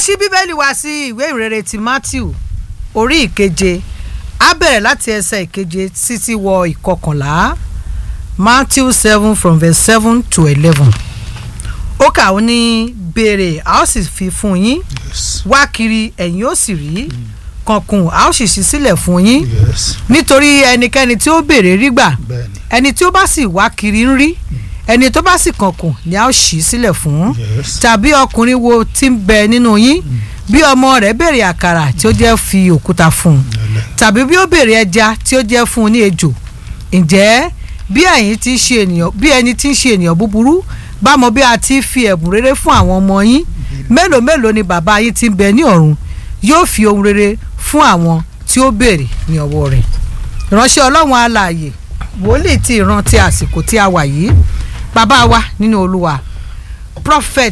ṣí bíbélì wá sí ìwé ìrere ti matthew orí ìkeje á bẹ̀rẹ̀ láti ẹsẹ̀ ìkeje títí wọ ìkọkànlá matthew seven from verse seven to eleven ó kà ó ní béèrè a ó sì fi fún yín yes wá kiri ẹ̀yin ó sì rí kankun a ó sì ṣí sílẹ̀ fún yín yes nítorí ẹnikẹ́ni tí ó béèrè rí gbà bẹ́ẹ̀ni ẹni tí ó bá sì wá kiri ń rí ẹni tó bá sì kankun ni a ó ṣí sílẹ̀ fún yes tàbí ọkùnrin wo tí ń bẹ nínú yín bí ọmọ rẹ̀ béèrè àkàrà tí ó jẹ́ fi òkúta fún un Lẹ́lẹ̀. tàbí bí ó béèrè ẹja tí ó jẹ́ fún un ní ejò ǹjẹ́ bí ẹ̀yin ti ń ṣe ènìyàn bí ẹni tí ń ṣe ènìyàn búburú bá mọ bí a ti fi ẹ̀bùn rere fún àwọn ọmọ yín mélòó mélòó ni bàbá yín ti ń bẹ ní ọ̀run yóò fi ohun rere fún àwọn tí ó béèrè ní ọwọ́ rẹ̀ ìránṣẹ́ ọlọ́run alààyè wòlíì ti ìran ti àsìkò tí a wà yìí bàbá wa nínú olúwa prophet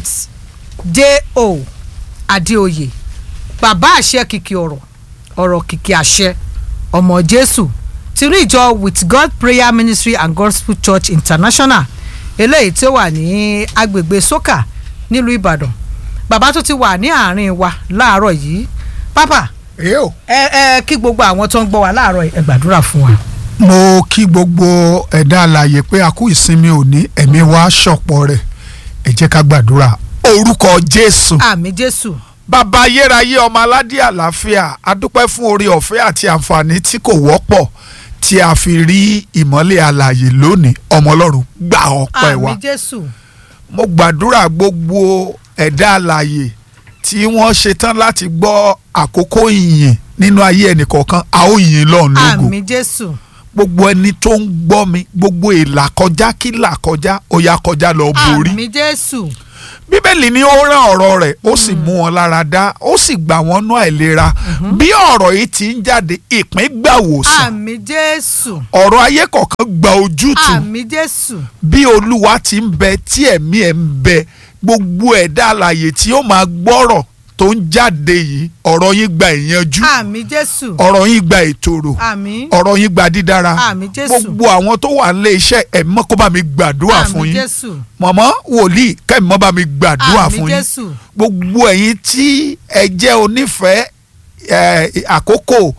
j.o. adéoyè bàbá àṣẹ kìkì ọ̀rọ̀ ọ̀rọ̀ kìkì àṣẹ ọmọ jésù tinú ìjọ with god prayer ministry and gospel church international eléyìí tí ó wà ní agbègbè sókà nílùú ìbàdàn bàbá tó ti wà ní àárín wa láàárọ̀ yìí pápá èyí ò ẹ ẹ kí gbogbo àwọn tó ń gbọ́ wa láàárọ̀ yìí ẹ gbàdúrà fún wa. mo kí gbogbo ẹ̀dá alààyè pé a kú ìsinmi òní ẹ̀mí wa ṣọ̀pọ̀ rẹ̀ ẹ jẹ́ ká gbàdúrà orúkọ jésù àmì jésù bàbá ayérayé ọmọ aládé àlàáfíà a dúpẹ́ fún oore ọ̀fẹ́ àti àǹfààní tí kò wọ́pọ̀ tí a fi rí ìmọ́lẹ̀ alààyè lónìí ọmọ ọlọ́run gbà ọpẹ́ wa àmì jésù mo gbàdúrà gbogbo ẹ̀dá alààyè tí wọ́n ṣetán láti gbọ́ àkókò ìyìn nínú ayé ẹnìkọ̀ọ̀kan a ó yìn lọ́run lógo àmì jésù gbogbo ẹni tó ń gbọ́ mi gbogbo ìlà kọjá kí là kọjá ó yá kọjá lọ borí àmì jésù bíbélì ni ó rán ọ̀rọ̀ rẹ̀ ó sì mú wọn lára dá ó sì gbà wọ́n nú àìlera bí ọ̀rọ̀ yìí ti ń jáde ìpín gbà wòsàn àmì jésù ọ̀rọ̀ ayé kọ̀ọ̀kan gba ojútùú àmì jésù bí olúwa ti ń bẹ tí ẹ̀mí ẹ̀ ń bẹ gbogbo ẹ̀dá alààyè tí ó máa gbọ́rọ̀ tó ń jáde yìí ọ̀rọ̀ yín gba ìyanjú àmì jésù ọ̀rọ̀ yín gba ìtòrò àmì ọ̀rọ̀ yín gba dídára àmì jésù gbogbo àwọn tó wà nílé iṣẹ́ ẹ̀mọ́ kó bá mi gbàdúrà fún àmì yín jésù mọ̀mọ́ wòlíì kẹ́mọ́ bá mi gbàdúrà àmì fún yín jésù gbogbo ẹ̀yin tí ẹ jẹ́ onífẹ̀ẹ́ ẹ̀, àkókò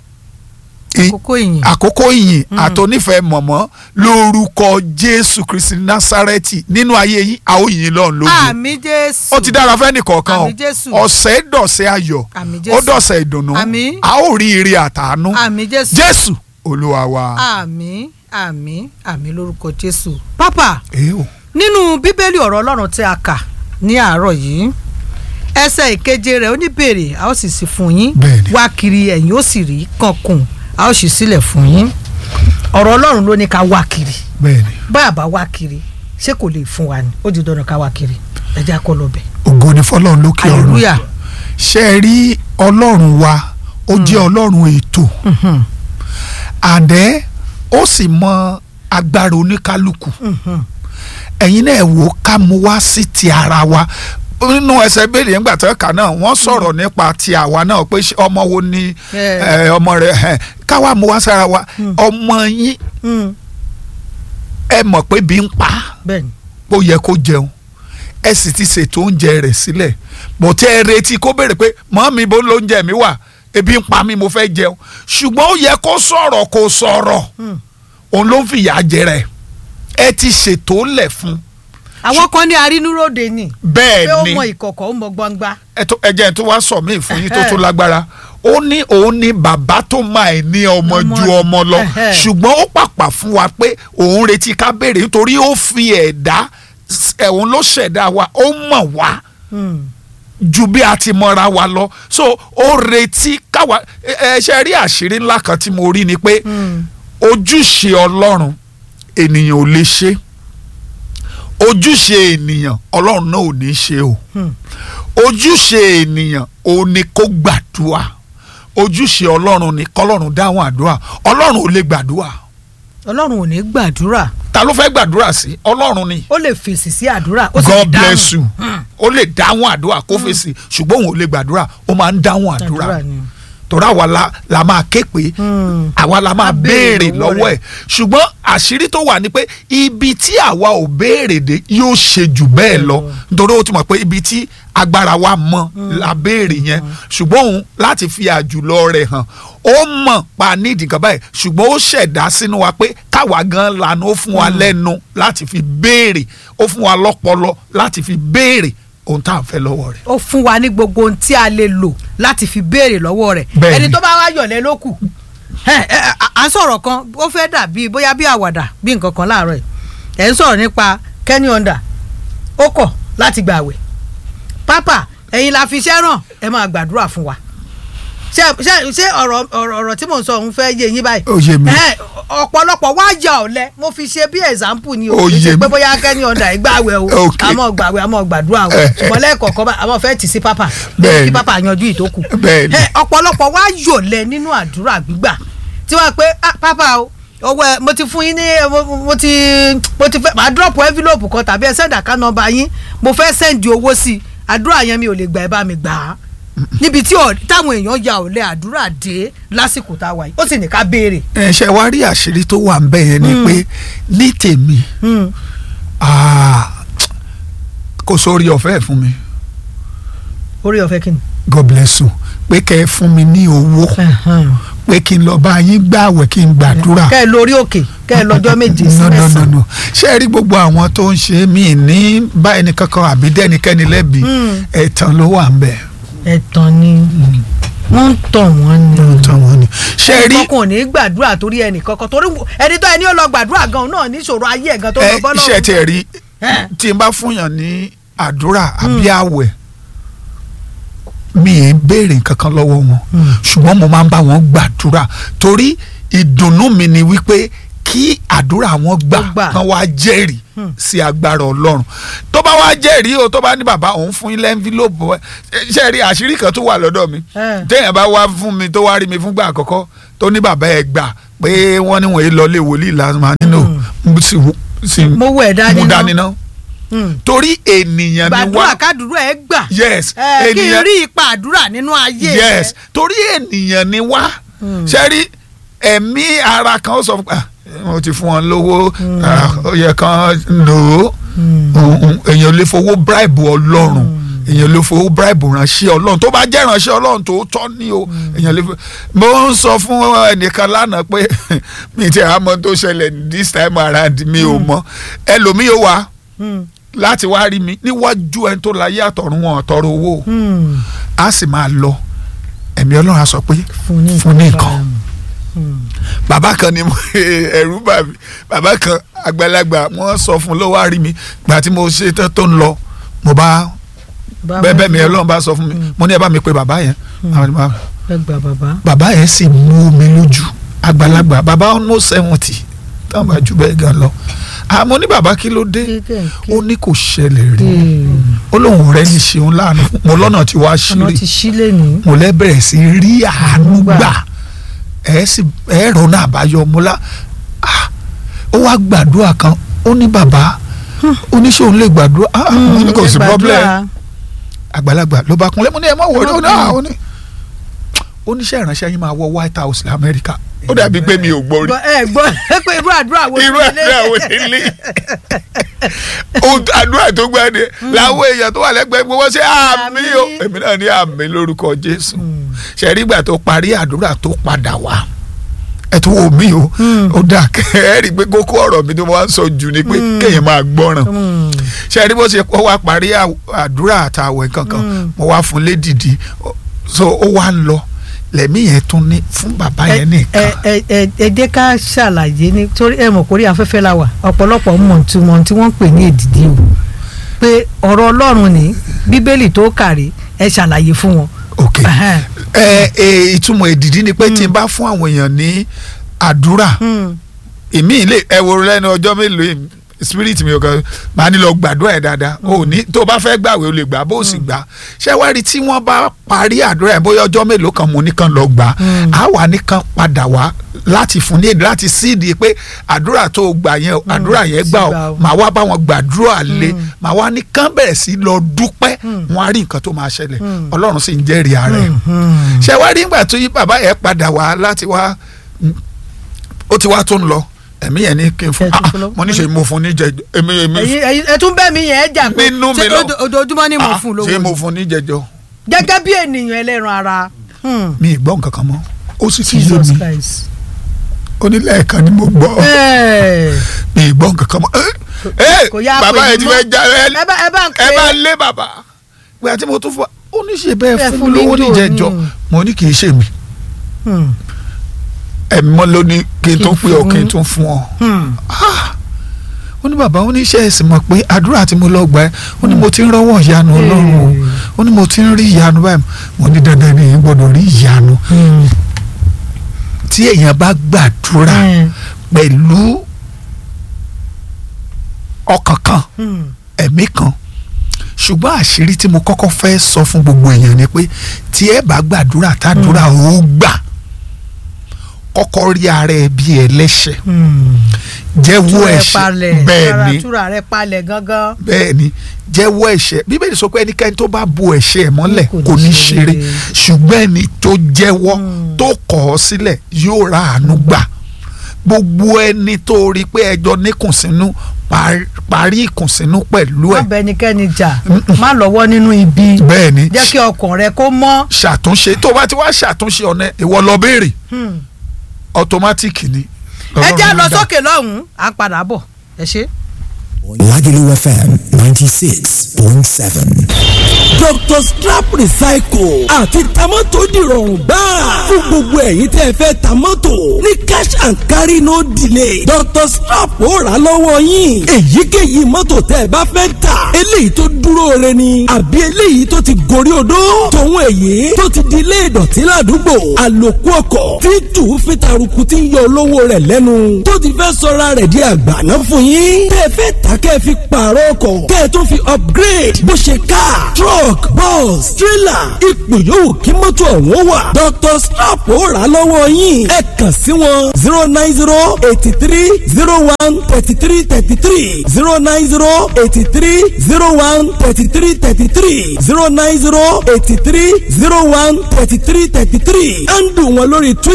ì- àkókò ìyìn àkókò ìyìn àtònífẹ̀ẹ́ mọ̀mọ́ lórúkọ jésù kristi násárẹ́tì nínú ayé yín a ó yìn lọ́run lógo àmì jésù ó ti dára fẹ́ni kọ̀ọ̀kan o Àmín Jésù. ọ̀sẹ̀ dọ̀sẹ̀ ayọ̀ àmì ó jésù dọ̀sẹ̀ ìdùnnú Àmín. a ó rí ire àtàánú àmì jésù jésù olúwa wa. àmì àmì àmì lórúkọ jésù pápá èé o nínú bíbélì ọ̀rọ̀ ọlọ́run tí a kà ní àárọ̀ yìí ẹsẹ̀ ìkeje rẹ̀ ó ní béèrè a ó sì sí fún yín Bẹ́ẹ̀ni. wá kiri ẹ̀yin ó sì rí kankun a ó sì sílẹ̀ fún yín ọ̀rọ̀ ọlọ́run ló ní ká wá kiri bẹ́ẹ̀ni báyà bá wá kiri ṣé kò lè fún wa ni ó di dandan ká wá kiri ẹ jẹ́ kó lọ bẹ̀ ògo ni fọlọ́run lókè ọ̀run hallelujah ṣe é rí ọlọ́run wa ó jẹ́ ọlọ́run ètò Mhm, àdẹ́ ó sì mọ agbára oníkálukú mhm. ẹ̀yin náà wò ó ká mú wá sí ti ara wa nínú ẹsẹ̀ béèrè nígbà tó kà náà wọ́n sọ̀rọ̀ nípa ti àwa náà pé ṣé ọmọ wo ni Eh. eh, ọmọ rẹ̀ eh, káwa mú wá sára wa ọmọ yín Mm, ẹ mọ̀ pé bí ń pa á bẹ́ẹ̀ni ó yẹ kó jẹun ẹ sì ti ṣètò oúnjẹ rẹ̀ sílẹ̀ bó tẹ́ ẹ retí kó béèrè pé mọ́ mi bó lóúnjẹ mi wà ebi ń pa mí mo fẹ́ jẹun ṣùgbọ́n ó yẹ kó sọ̀rọ̀ kó sọ̀rọ̀ Mm. òun ló ń fìyà jẹ rẹ̀ ẹ ti ṣètò lẹ̀ fún àwọn kan ní arínúróde ni pé bẹ́ẹ̀ ó ni mọ ìkọ̀kọ̀ ó mọ gbangba ẹ tó- ẹ jẹ́ ẹ tó wá sọ mí fún yín tó tó lágbára ó ní òun ní bàbá tó máa ẹ̀ ní ọmọ Ọmọ- ju ọmọ lọ Ẹhẹ́. ṣùgbọ́n ó pàpà fún wa pé òun retí ká béèrè nítorí ó fi ẹ̀dá ẹ̀hún ló ṣẹ̀dá wa ó mọ̀ wá Mm, ju bí a ti mọra wa lọ so ó retí káwa ẹ ẹ ṣe rí àṣírí ńlá kan tí mo rí ni pé mm, ojúṣe ọlọ́run ènìyàn ò lè ṣe ojúṣe ènìyàn ọlọ́run náà ò ní ṣe o mm. ojúṣe ènìyàn ò ní kó gbàdúrà ojúṣe ọlọ́run ni kọ́lọ́run dáhùn àdúrà ọlọ́run ò lè gbàdúrà ọlọ́run ò ní gbàdúrà ta ló fẹ́ gbàdúrà sí ọlọ́run ni ó lè fèsì sí àdúrà ó sì God dáhùn. bless you ó lè dáhùn àdúrà kó fèsì ṣùgbọ́n òun ò lè gbàdúrà ó máa ń dáhùn àdúrà àdúrà ni torí àwa la, la máa ké pé Hmm. àwa la máa A béèrè béèrè lọ́wọ́ lọ́wọ́ ẹ̀ ṣùgbọ́n àṣírí tó wà ní pé ibi tí àwa ò béèrè dé yóò ṣe jù bẹ́ẹ̀ lọ nítorí ó ti mọ̀ pé ibi tí agbára wa mọ la béèrè yẹn ṣùgbọ́n òun láti fi àjùlọ rẹ̀ hàn ó mọ̀ pa nídìí kan báyìí ṣùgbọ́n ó ṣẹ̀dá sínú wa pé káwa gan lanu ó fún wa lẹ́nu láti fi béèrè ó fún wa lọ́pọlọ láti fi béèrè ohun tá à ń fẹ́ lọ́wọ́ rẹ̀. ó fún wa ní gbogbo ohun tí a lè lò láti fi béèrè lọ́wọ́ rẹ̀ Bẹ́ẹ̀ni. ẹni tó bá wá yọ̀lẹ́ ló kù Ẹ, ẹ, à- à ń sọ̀rọ̀ kan ó fẹ́ dàbí bóyá bí àwàdà bí nǹkan kan láàárọ̀ yìí ẹ̀ ń sọ̀rọ̀ nípa Kenny Onda ó kọ̀ láti gbààwẹ̀ pápá ẹ̀yin la fi iṣẹ́ ràn ẹ máa gbàdúrà fún wa ṣé ṣé ṣé ọ̀rọ̀ ọ̀rọ̀ ọ̀rọ̀ tí mò ń sọ òun fẹ́ yé yín báyìí Ó yé mi. Ẹ, ọ̀pọ̀lọpọ̀ wá ya ọ̀lẹ mo fi ṣe bí example ni o Ó kì í ṣe yé pé mi. bóyá Kenny Onda ìgbàwẹ̀ o Ok. àmọ́ gbàwẹ̀ àmọ́ gbàdúrà o Eh, eh. ṣùgbọ́n lẹ́ẹ̀kọ̀ọ̀kan bá àwọn fẹ́ tì sí pápá Bẹ́ẹ̀ni. kí pápá yanjú ìtókù Bẹ́ẹ̀ni. Ẹ, ọ̀pọ̀lọpọ̀ wá yọ̀lẹ nínú àdúrà gbígbà tí wọ́n pe "Ah, pápá o owó ẹ mo ti fún yín ní mo- mo ti mo ti fẹ́ máa drop envelope kan tàbí ẹ send account number yín mo fẹ́ send owó sí i àdúrà yẹn mi ò lè gbà ẹ bá mi gbà á níbi tí ọ̀- táwọn èèyàn ya ọ̀lẹ àdúrà dé lásìkò tá a wà yìí ó sì ní ká béèrè. ẹ ṣe wá rí àṣírí tó wà ń bẹ̀ yẹn ni pé ní tèmi Hmm. ah, kò sórí ọ̀fẹ́ fún mi orí ọ̀fẹ́ kí ni. God bless you pé kẹ́ ẹ fún mi ní owó pé kí n lọ bá yín gbààwẹ̀ kí n gbàdúrà. kẹ́ ẹ lórí òkè kẹ́ ẹ lọ́jọ́ méje sí no no no mẹ́sàn-án. no ṣé ẹ rí gbogbo àwọn tó ń ṣe mí ní bá ẹnì kankan àbí dẹ́nikẹ́ni lẹ́bi Mm. ẹ̀tàn ló wà ń bẹ̀. ẹ̀tàn ni wọ́n ń tàn wọ́n ni. ẹ̀tàn wọn ni. ṣé ẹ rí kọkàn ò ní gbàdúrà torí ẹnì kankan torí ẹni tó ẹni ó lọ gbàdúrà gan náà níṣòro ayé ẹ̀ gan tó lọ ẹ bọ́ lọ́wọ́. iṣẹ́ tiẹ̀ rí Ẹ. tí n bá fúnyàn ní àdúrà àbí àwẹ̀ mi ì béèrè nǹkan lọ́wọ́ wọn Mm. ṣùgbọ́n mo máa ń bá wọn gbàdúrà torí ìdùnnú mi ni wípé kí àdúrà wọn gbà Ó gbà. kán wá jẹ́rìí Mm. sí agbára ọlọ́run tó bá wá jẹ́rìí o tó bá ní bàbá òun fún ilé envelope ẹ ṣe rí àṣírí kan tó wà lọ́dọ̀ mi Ẹ. téèyàn bá wá fún mi tó wá rí mi fúngbà àkọ́kọ́ tó ní bàbá ẹ gbà pé wọ́n ní wọ́n yé lọlé wòlíì lásìmọ́ nínú sì sì mo wọ ẹ̀ dání mú náà. dání náà Mm. torí ènìyàn ni gbàdúrà wá kádùúrà ẹ gbà. yes ẹ kí n ènìyàn rí ipa àdúrà nínú ayé yes torí ènìyàn ni wá ṣe rí ẹ̀mí ara kan ó sọ fún ah mo ti fún wọn lówó ah, ó yẹ kan lò ó èèyàn lè fowó bribe ọlọ́run èèyàn lè fowó bribe ránṣẹ́ ọlọ́run tó bá jẹ́ ránṣẹ́ ọlọ́run tó tọ́ ní o èèyàn lè fowó mo ń sọ fún ẹnìkan lánàá pé mi ti àmọ́ tó ṣẹlẹ̀ this time around mi ò mọ̀ ẹlòmíì ó wà láti wá rí mi níwájú ẹni tó láyé àtọ̀run wọn ọ̀tọ̀rọ̀ owó a sì máa lọ ẹ̀mí ọlọ́run á sọ pé fún ní nǹkan bàbá kan ni mo- ẹ̀rù bà mí bàbá kan àgbàlagbà wọ́n sọ fún ló wá rí mi gbà tí mo ṣe tán tó ń lọ mo bá bẹ́ẹ̀ bẹ́ẹ̀ mi ọlọ́run bá sọ fún mi mo ní ẹ bá mi pe bàbá yẹn Àwọn bá- ẹ gbà bàbá. bàbá yẹn sì mú mi lójú àgbàlagbà bàbá ọ̀nà seventy táwọn bá jù bẹ́ẹ̀ gan lọ àmọ́ ní bàbá kí ló dé Kéékèèké. ó ní kò ṣẹlẹ̀ rí ó lóun rẹ̀ ní ṣeun láàánú mo lọ́nà tí wàá ọ̀nà ṣírí ti sílẹ̀ ní. mo lẹ́ bẹ̀rẹ̀ sí rí àánú Gbà. gbà ẹ sì ẹ rọnà àbáyọ mo lá ah, ó wá gbàdúrà kan ó ní bàbá oníṣòwò lè gbàdúrà ah, mo ní kò sí problem àgbàlagbà ló bá kúnlẹ̀ mo ní ẹ má wọlé ó ní ah, ó ní oníṣẹ́ ìránṣẹ́ yín máa wọ White House lamẹ́ríkà ó dàbí pé mi ò gbọ́ rí ẹ gbọ́ pé irú àdúrà wo irú àdúrà wo nílé ohun àdúrà tó gbàdé làwọn èèyàn tó wà lẹ́gbẹ̀ẹ́ gbogbo ṣe àmì o Àmín. èmi náà ní àmì lórúkọ Jésù ṣẹ̀rí ìgbà tó parí àdúrà tó padà wá ẹ tó wò mí o ó dà kẹ́ ẹ rí i pé kókó ọ̀rọ̀ mi tó máa ń sọ jù ni pé kéèyàn máa gbọ́ràn ṣẹ̀rí bó ṣe kó wá parí à- àdúrà àtàwẹ̀ kankan mo wá fún lédìdí so ó wá ń lọ lẹ́mí yẹn tún ní fún bàbá yẹn nìkan ẹ ẹ ẹ ẹ jẹ́ ká ṣàlàyé ní torí ẹ mọ̀ kórí afẹ́fẹ́ la wà ọ̀pọ̀lọpọ̀ mọ̀ tí wọ́n tí wọ́n ń pè ní èdìdí o pé ọ̀rọ̀ Ọlọ́run ní bíbélì tó kàrí ẹ ṣàlàyé fún wọn. ok Ẹhẹ́n. ẹ ẹ ìtumọ̀ èdìdí ni pé tí n bá fún àwọn èèyàn ní àdúrà Hmm. èmi ilé ẹ wo lẹ́nu ọjọ́ mélòó yìí spirit mi ò kàn máa ní lọ gbàdúrà ẹ̀ dáadáa o ò ní tó o bá fẹ́ gbàwé o lè gbà bó o sì gbà ṣé wá rí tí wọ́n bá parí àdúrà ẹ̀ bóyá ọjọ́ mélòó kan mo nìkan lọ gbà á wà nìkan padà wá láti fún ní èdè láti síìdì pé àdúrà tó o gbà yẹn àdúrà yẹn gbà sì gbà ọ o. màá wá bá wọn gbàdúrà lé màá wá ní kán bẹ̀rẹ̀ sí lọ dúpẹ́ wọn á rí nǹkan tó máa ṣẹlẹ̀ ọlọ́run sì ń jẹ́rìí ara ẹ̀ ṣé wá rí nígbà tó yí bàbá yẹn padà wá láti wá ó ti wá tó ń lọ ẹ̀mí yẹn ní kí n fún Ẹ tún ah, fún lọ. mo ní ṣe mo fún ní jẹjọ èmi èmi ẹ̀yin ẹ̀yin ẹ tún bẹ́ẹ̀ mi yẹn jà pé Nínú mi ṣé lọ. ojo- ojoojúmọ́ ni mo ah, fún lówó ṣé mo ni? fún ní jẹjọ gẹ́gẹ́ bí ènìyàn ẹlẹ́ran ara hmm, mi ì gbọ́ nǹkan kan mọ́ ó sì ti yé Jesus mi Christ. ó ní lẹ́ẹ̀kan ni mo gbọ́ Ẹ̀, mi ì gbọ́ nǹkan kan mọ́ ẹ kò yá bàbá pè yẹn mí ti mọ́. fẹ́ já ẹ ẹ bá ẹ bá ń ẹ bá pè lé bàbá pé àti mo tún fún wa ó ní ṣe bẹ́ẹ̀ Bẹ́ẹ̀ fún fún mi mi lówó lò, níjẹ̀jọ́ mm. mo ní kì í ṣe mi Hmm, ẹ̀mí mọ́ ló ní kí n Kí tún n pè ọ́ fún. kí n tún fún ọ. hmm. ó ní bàbá ó ní iṣẹ́ ẹ̀sìn mọ̀ pé àdúrà tí mo lọ gbà ẹ́ ó ní mo ti ń rọ́wọ́ ìyanu ọlọ́run o ó ní mo ti ń rí ìyanu báyìí mo ní dandan ni èyí gbọ́dọ̀ rí ìyanu Hmm, tí èèyàn bá gbàdúrà hmm, pẹ̀lú ọkàn kan hmm. ẹ̀mí kan ṣùgbọ́n àṣírí tí mo kọ́kọ́ fẹ́ sọ fún gbogbo èèyàn ni pé tí ẹ bá gbàdúrà tàdúrà ó gbà kọ́kọ́ rí ara ẹ bí ẹlẹ́ṣẹ̀ Hmm. jẹ́wọ́ túra ẹ ẹ̀ṣẹ̀ palẹ̀ bẹ́ẹ̀ túra- ni túra rẹ palẹ̀ gangan. bẹ́ẹ̀ ni jẹ́wọ́ ẹ̀ṣẹ̀ bíbélì sọ pé ẹnikẹ́ni tó bá bo ẹ̀ṣẹ̀ ẹ̀ mọ́lẹ̀ Kò ní kò ní ṣe ṣeré rere. ṣùgbọ́n ẹni tó jẹ́wọ́ tó kọ̀ ọ́ sílẹ̀ yóò ra àánú gbà gbogbo ẹni tó rí pé ẹjọ́ níkùnsínú parí- parí ìkùnsínú pẹ̀lú má ẹ̀ bẹ ẹnikẹ́ni jà má lọ́wọ́ nínú ibi bẹ́ẹ̀ ni jẹ́ kí ọkàn rẹ kó mọ́. ṣàtúnṣe tó bá ti wá ṣàtúnṣe ọ̀nà ìwọ lọ béèrè Hmm. ọ̀tọ́mátìkì ni. ẹ jẹ́ Ọlọ́run lọ dá. sókè lọ́hùn-ún à ń padà bọ̀ ẹ ṣe. Lagelu FM 96.7. Dr. Strap Recycle àti tamọ́tò dìrọ̀rùn gbáà fún gbogbo ẹ̀yin tẹ́ ẹ fẹ́ tamọ́tò ní cash and carry no delay Dr. Strap ó rà á lọ́wọ́ yín èyíkéyìí mọ́tò tẹ́ ẹ bá fẹ́ tà eléyìí tó dúró re ni àbí eléyìí tó ti gorí odó tòun èyí tó ti di ilé ìdọ̀tí ládùúgbò àlòkù ọkọ̀ tí tù fi taruku tí ń yọ olówó rẹ̀ lẹ́nu tó ti fẹ́ sọra rẹ̀ di àgbàná fún yín tẹ́ ẹ fẹ́ tà kẹ́ ẹ fi pààrọ̀ ọkọ̀ kẹ́ ẹ tó fi upgrade bó ṣe car truck bus trailer ipò yòówù kí mọ́tò ọ̀hún wà Dr. Strap ó rà á lọ́wọ́ yín ẹ kàn sí wọn zero nine zero eighty three zero one thirty three thirty three zero nine zero eighty three zero one thirty three thirty three zero nine zero eighty three zero one thirty three thirty three and wọn lórí Twitter